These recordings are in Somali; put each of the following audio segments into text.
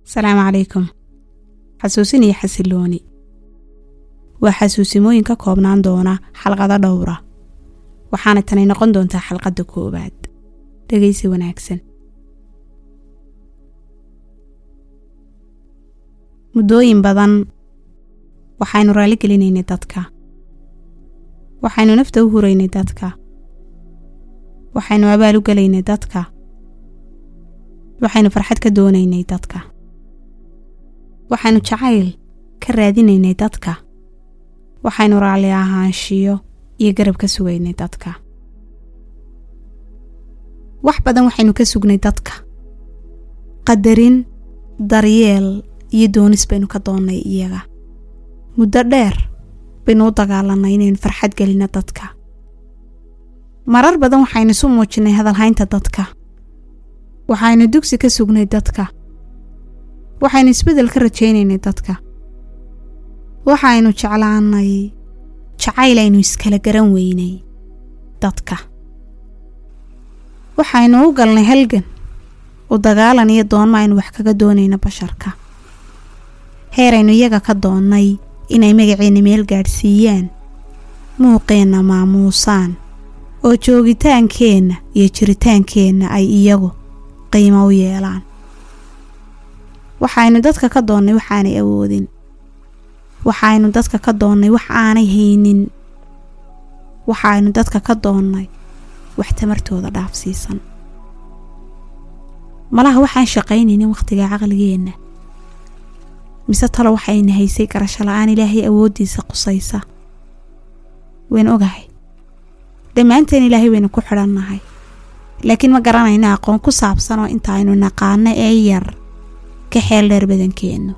asalaamu calaykum xasuusin iyo xasilooni waa xasuusimooyin ka koobnaan doona xalqado dhowra waxaana tani noqon doontaa xalqadda koowaad dhegaysi wanaagsan muddooyin badan waxaynu raalli gelinaynay dadka waxaynu nafta u huraynay dadka waxaynu abaal u gelaynay dadka waxaynu farxad ka doonaynay dadka waxaynu jacayl ka raadinaynay dadka waxaynu raalli ahaanshiyo iyo garab ka sugaynay dadka wax badan waxaynu ka sugnay dadka qadarin daryeel iyo doonis baynu ka doonnay iyaga muddo dheer baynu u dagaalanay inaynu farxad gelino dadka marar badan waxaynu isu muujinnay hadalhaynta dadka waxaynu dugsi ka sugnay dadka waxaynu isbeddel ka rajaynaynay dadka waxaynu jeclaanay jacayl aynu iskala garan weynay dadka waxaynu u galnay halgan u dagaalan iyo doonma aynu wax kaga doonayno basharka heeraynu iyaga ka doonnay inay magaceenna meel gaadhsiiyaan muuqeenna maamuusaan oo joogitaankeenna iyo jiritaankeenna ay iyagu qiimo u yeelaan waxaynu dadka ka doonnay waxaanay awoodin waxaynu dadka ka doonnay wax aanay haynin waxaynu dadka ka doonnay wax tamartooda dhaafsiisan malaha waxaan shaqaynaynin wakhtiga caqligeenna mise talo waxayna haysay garasho la-aan ilaahay awooddiisa qusaysa waynu ogahay dhammaanteen ilaahay waynu ku xidhannahay laakiin ma garanayno aqoon ku saabsan oo inta aynu naqaano ee yar ka xeel dheer badankeennu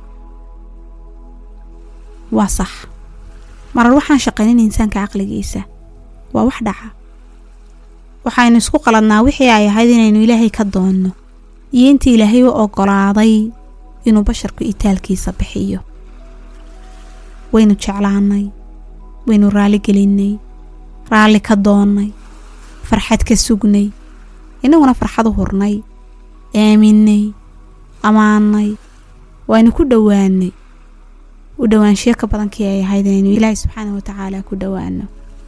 waa sax marar waxaan shaqaynin insaanka caqligiisa waa wax dhaca waxaynu isku qaladnaa wixii ay ahayd inaynu ilaahay ka doonno iyo intii ilaahay u oggolaaday inuu basharku itaalkiisa bixiyo waynu jeclaannay waynu raalli gelinnay raalli ka doonnay farxad ka sugnay innaguna farxad u hurnay aaminnay ammaannay waaynu ku dhowaannay u dhowaanshiyo ka badankii ay ahayd inaynu ilaahay subxaanah watacaala ku dhowaanno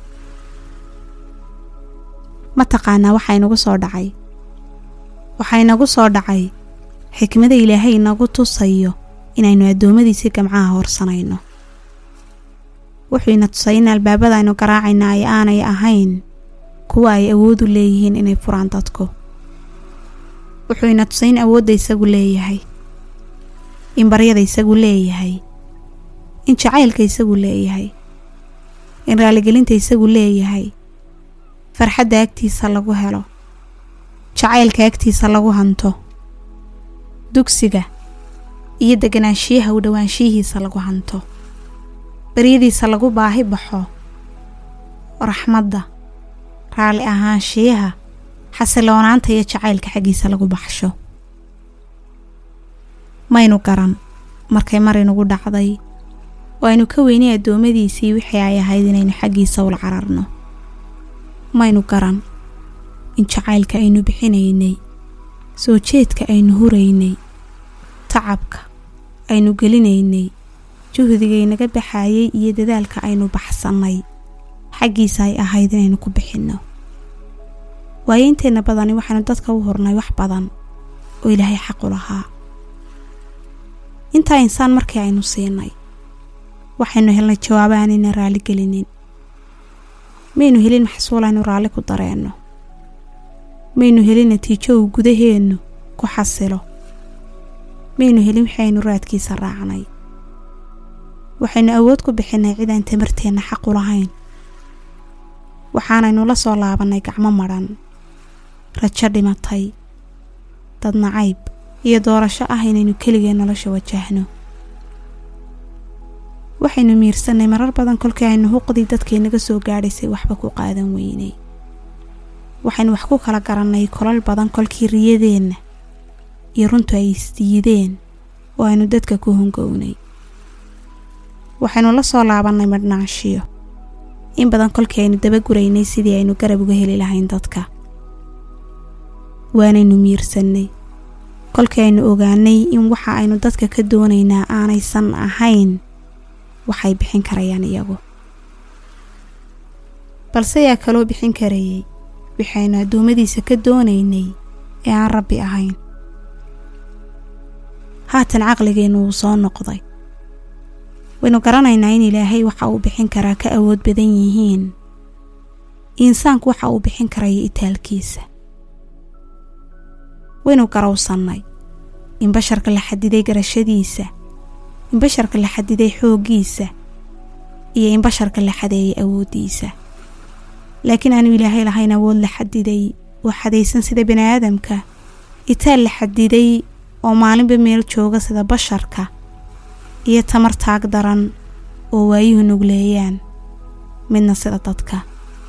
ma taqaanaa waxaa inagu soo dhacay waxaa inagu soo dhacay xikmada ilaahay inagu tusayo inaynu addoommadiisii gamcaha horsanayno wuxuu ina tusay in albaabada aynu garaacayna ay aanay ahayn kuwa ay awood u leeyihiin inay furaan dadku wuxuu ina tusay in awoodda isagu leeyahay in baryada isagu leeyahay in jacaylka isagu leeyahay in raaligelinta isagu leeyahay farxadda agtiisa lagu helo jacaylka agtiisa lagu hanto dugsiga iyo deganaanshiyaha u dhowaanshiyihiisa lagu hanto baryadiisa lagu baahi baxo raxmadda raalli ahaanshiyaha xasiloonaanta iyo jacaylka xaggiisa lagu baxsho maynu garan markay mar inugu dhacday oo aynu ka weynay addoommadiisii wixii ay ahayd inaynu xaggiisa ula cararno maynu garan in jacaylka aynu bixinaynay soo jeedka aynu huraynay tacabka aynu gelinaynay juhdigaynaga baxaayay iyo dadaalka aynu baxsannay xaggiisa ay ahayd inaynu ku bixinno waayo inteenna badani waxaynu dadka u hurnay wax badan oo ilaahay xaqu lahaa intaa insaan markii aynu siinay waxaynu helnay jawaabo aanayna raalli gelinin maynu helin maxsuul aynu raalli ku dareenno maynu helin natiijo uu gudaheennu ku xasilo maynu helin wixii aynu raadkiisa raacnay waxaynu awood ku bixinnay cid aan tamarteenna xaqu lahayn waxaanaynu la soo laabannay gacmo madhan rajo dhimatay dad nacayb iyo doorasho ah inaynu keligeen nolosha wajahno waxaynu miirsannay marar badan kolkii aynu huqdii dadkeennaga soo gaadhaysay waxba ku qaadan weynay waxaynu wax ku kala garannay kolal badan kolkii riyadeenna iyo runtu ay isdiideen oo aynu dadka ku hongownay waxaynu la soo laabannay madhnaanshiyo in badan kolkii aynu dabaguraynay sidii aynu garab uga heli lahayn dadka waanaynu miirsannay kolkii aynu ogaanay in waxa aynu dadka ka doonaynaa aanaysan ahayn waxay bixin karayaan iyagu balse yaa kaloo bixin karayay waxaynu addoommadiisa ka doonaynay ee aan rabbi ahayn haatan caqligeennu wuu soo noqday waynu garanaynaa in ilaahay waxa uu bixin karaa ka awood badan yihiin insaanku waxa uu bixin karaya itaalkiisa waynu garowsannay in basharka la xadiday garashadiisa in basharka la xadiday xooggiisa iyo in basharka la xadeeyay awooddiisa laakiin aanu ilaahay lahayn awood la xadiday oo xadaysan sida bini aadamka itaal la xadiday oo maalinba meel jooga sida basharka iyo tamar taag daran oo waayuhu nugleeyaan midna sida dadka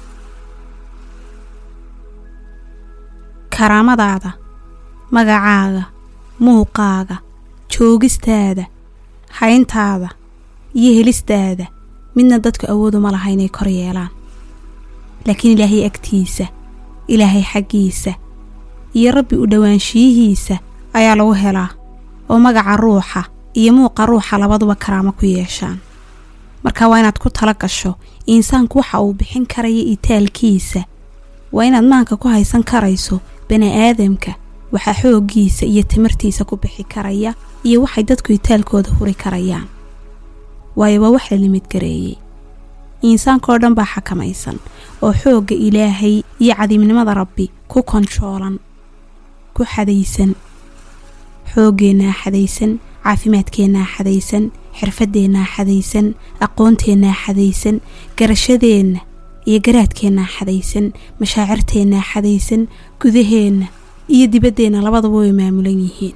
karaamadaada magacaaga muuqaaga joogistaada hayntaada iyo helistaada midna dadku awooduma laha inay kor yeelaan laakiin ilaahay agtiisa ilaahay xaggiisa iyo rabbi u dhowaanshiyihiisa ayaa lagu helaa oo magaca ruuxa iyo muuqa ruuxa labaduba karaamo ku yeeshaan marka waa inaad ku tala gasho insaanku waxa uu bixin karaya itaalkiisa waa inaad maanka ku haysan karayso bani aadamka waxaa xooggiisa iyo timirtiisa ku bixi karaya iyo waxay dadku itaalkooda huri karayaan waayo waa wax la limid gareeyey insaankaoo dhan baa xakamaysan oo xoogga ilaahay iyo cadiimnimada rabbi ku konjoolan ku xadaysan xooggeenaa xadaysan caafimaadkeennaa xadaysan xirfadeennaa xadaysan aqoonteenaa xadaysan garashadeenna iyo garaadkeennaa xadaysan mashaacirteennaa xadaysan gudaheenna iyo dibaddeenna labadaba way maamulan yihiin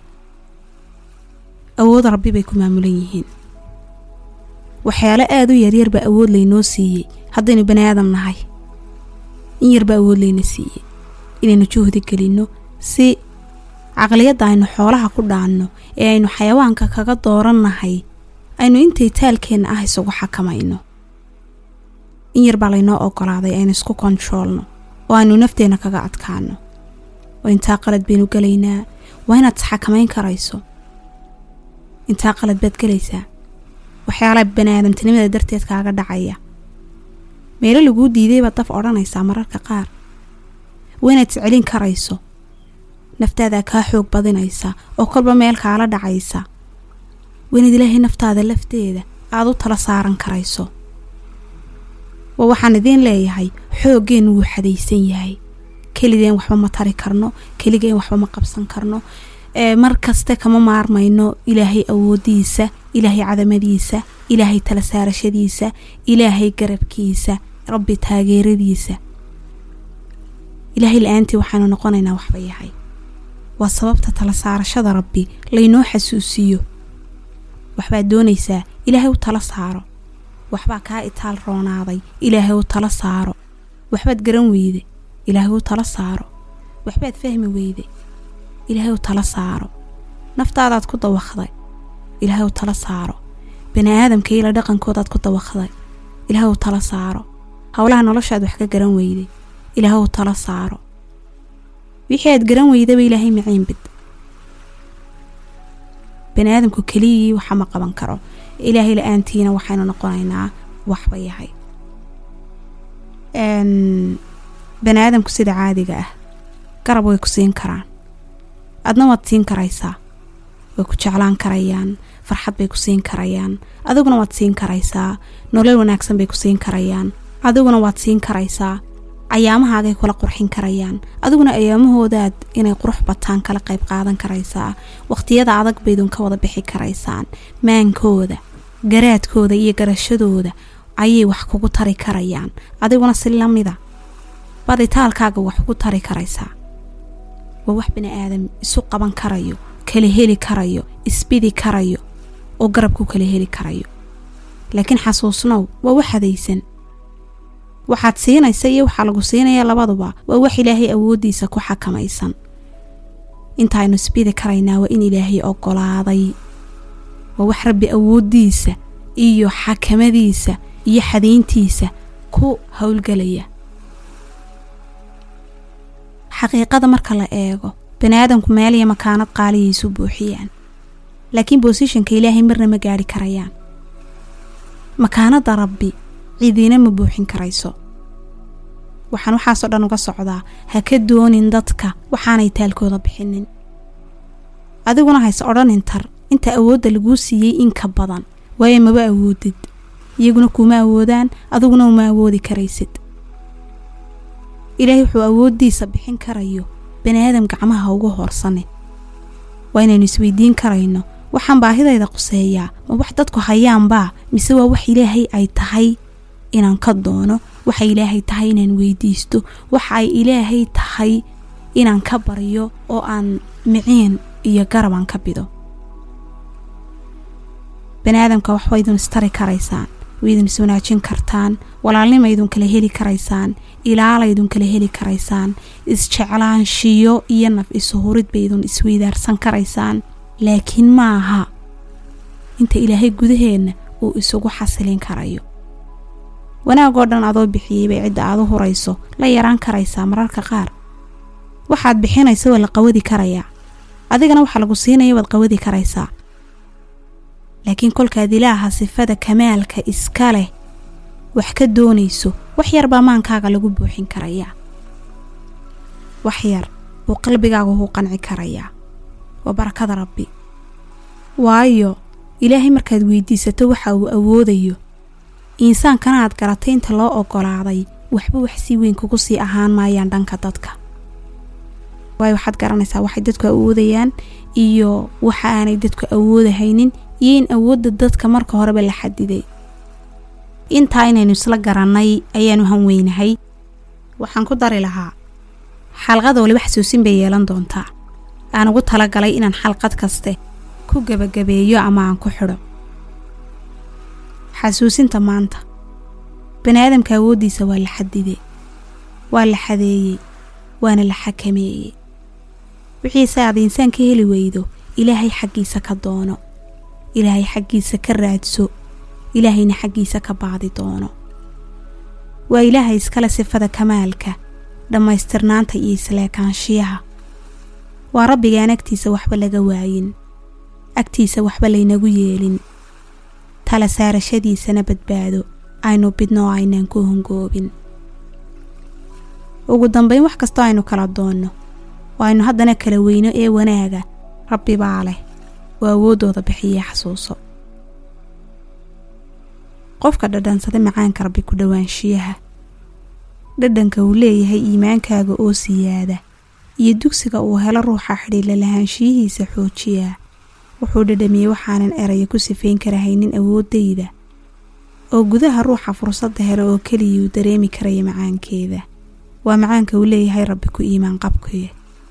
awood rabbi bay ku maamulan yihiin waxyaalo aada u yaryar baa awood laynoo siiyey haddaynu bani aadam nahay in yarbaa awood layna siiyey inaynu juhdi gelinno si caqliyadda aynu xoolaha ku dhaanno ee aynu xayawaanka kaga doorannahay aynu intay taalkeenna ah isugu xakamayno in yar baa laynoo ogolaaday aynu isku konjoolno oo aynu nafteenna kaga adkaano oo intaa qalad baynu gelaynaa waa inaad isxakamayn karayso intaa qalad baad gelaysaa waxyaalaha bani aadamtinimada darteed kaaga dhacaya meelo laguu diiday baad daf odhanaysaa mararka qaar waa inaad iscelin karayso naftaadaa kaa xoog badinaysa oo kolba meel kaala dhacaysa waa inaad ilaahay naftaada lafteeda aada u tala saaran karayso waa waxaan idiin leeyahay xooggeennu wuu xadaysan yahay keligeen waxba ma tari karno keligeen waxba ma qabsan karno mar kaste kama maarmayno ilaahay awoodiisa ilaahay cadamadiisa ilaahay tala saarashadiisa ilaahay garabkiisa rabbi taageeradiisa ilaahay la-aantii waxaanu noqonaynaa waxba yahay waa sababta tala saarashada rabbi laynoo xasuusiyo waxbaad doonaysaa ilaahay u tala saaro waxbaa kaa itaal roonaaday ilaahay u tala saaro waxbaad garan weyde ilaahay u tala saaro waxbaad fahmi weyde ilaahay u tala saaro naftaadaad ku dawaqday ilaahay u tala saaro bani aadamka ila dhaqankoodaad ku dawaqday ilaahay u tala saaro howlaha noloshaad wax ka garan weyday ilaahay u tala saaro wixii aad garan weydaba ilaahay maciin bid bani aadamku keliyii waxa ma qaban karo ilaahay la-aantiina waxaynu noqonaynaa waxba yahay bani aadamku sida caadiga ah garab way ku siin karaan adna waad siin karaysaa way ku jeclaan karayaan farxad bay ku siin karayaan adiguna waad siin karaysaa nolol wanaagsan bay ku siin karayaan adiguna waad siin karaysaa ayaamahaagay kula qurxin karayaan adiguna ayaamahoodaad inay qurux bataan kala qayb qaadan karaysaa waqhtiyada adag baydun ka wada bixi karaysaan maankooda garaadkooda iyo garashadooda ayay wax kugu tari karayaan adiguna si lamida baditaalkaaga wax ugu tari karaysaa waa wax bani aadam isu qaban karayo kala heli karayo isbidi karayo oo garabku kala heli karayo laakiin xasuusnow waa wax hadaysan waxaad siinaysa iyo waxaa lagu siinaya labaduba waa wax ilaahay awooddiisa ku xakamaysan intaaynu isbidi karaynaa waa in ilaahay ogolaaday waa wax rabbi awooddiisa iyo xakamadiisa iyo xadayntiisa ku howlgelaya xaqiiqada marka la eego bani aadamku meel iyo makaanad qaaliyay isu buuxiyaan laakiin boosishanka ilaahay marna ma gaadhi karayaan makaanadda rabbi cidiina ma buuxin karayso waxaan waxaasoo dhan uga socdaa ha ka doonin dadka waxaanay taalkooda bixinin adiguna hayse odhanin tar inta awoodda laguu siiyey in ka badan waayo maba awoodid iyaguna kuuma awoodaan adiguna uma awoodi karaysid ilaahay wuxuu awooddiisa bixin karayo bani aadam gacmaha ugu hoorsane waa inaynu isweydiin karayno waxaan baahidayda quseeyaa ma wax dadku hayaanbaa mise waa wax ilaahay ay tahay inaan ka doono waxa ilaahay tahay inaan weydiisto waxa ay ilaahay tahay inaan ka baryo oo aan miciin iyo garab aan ka bido bani aadamka wax waydun istari karaysaan waydun iswanaajin kartaan walaalnimaydun kala heli karaysaan ilaalaydun kala heli karaysaan isjeclaanshiyo iyo naf isuhurid baydun isweydaarsan karaysaan laakiin ma aha inta ilaahay gudaheenna uu isugu xasilin karayo wanaagoo dhan adoo bixiyey bay cidda aad u hurayso la yaraan karaysaa mararka qaar waxaad bixinaysa waa la qawadi karayaa adigana waxaa lagu siinaya waad qawadi karaysaa laakiin kolkaad ilaaha sifada kamaalka iska leh wax ka doonayso wax yar baa maankaaga lagu buuxin karayaa wax yar buu qalbigaaga ku qanci karayaa waa barakada rabbi waayo ilaahay markaad weydiisato waxa uu awoodayo insaankana aad garatay inta loo oggolaaday waxba wax sii weyn kugu sii ahaan maayaan dhanka dadka waayo waxaad garanaysaa waxay dadku awoodayaan iyo waxa aanay dadku awoodahaynin iyo in awoodda dadka marka horeba la xadiday intaa inaynu isla garannay ayaanu hanweynahay waxaan ku dari lahaa xalqada waliba xasuusin bay yeelan doontaa aan ugu talagalay inaan xalqad kaste ku gebagabeeyo ama aan ku xidho xasuusinta maanta bani aadamka awooddiisa waa la xadiday waa la xadeeyey waana la xakameeyey wixiise aad insaan ka heli weydo ilaahay xaggiisa ka doono ilaahay xaggiisa ka raadso ilaahayna xaggiisa ka baadi doono waa ilaahay iskale sifada kamaalka dhammaystirnaanta iyo isleekaanshiyaha waa rabbigaan agtiisa waxba laga waayin agtiisa waxba laynagu yeelin tala saarashadiisana badbaado aynu bidno oo aynaan ku hongoobin ugu dambayn wax kastoo aynu kala doonno oo aynu haddana kala weyno ee wanaaga rabbi baa leh oo awooddooda bixiya xasuuso qofka dhadhansada macaanka rabbi ku dhowaanshiyaha dhadhanka uu leeyahay iimaankaaga oo siyaada iyo dugsiga uu helo ruuxa xidhiila lahaanshiyihiisa xoojiyaa wuxuu dhadhamiyey waxaanan eraya ku sifayn karahaynin awooddayda oo gudaha ruuxa fursadda helo oo keliyuu dareemi karaya macaankeeda waa macaanka uu leeyahay rabbi ku iimaan qabkuye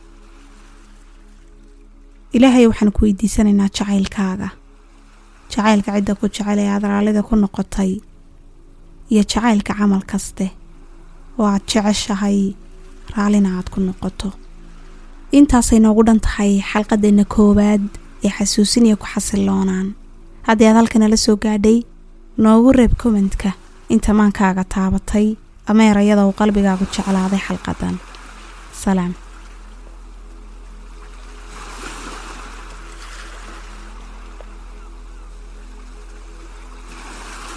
ilaahay waxaan ku weydiisanaynaa jacaylkaaga jacaylka cidda ku jecel ee aad raallida ku noqotay iyo jacaylka camal kaste oo aad jeceshahay raallina aad ku noqoto intaasay noogu dhan tahay xalqadeenna koowaad ee xasuusinaya ku xasiloonaan haddii aad halkanala soo gaadhay noogu reeb kommentka inta maankaaga taabatay ama erayada uu qalbigaagu jeclaaday xalqadan salaam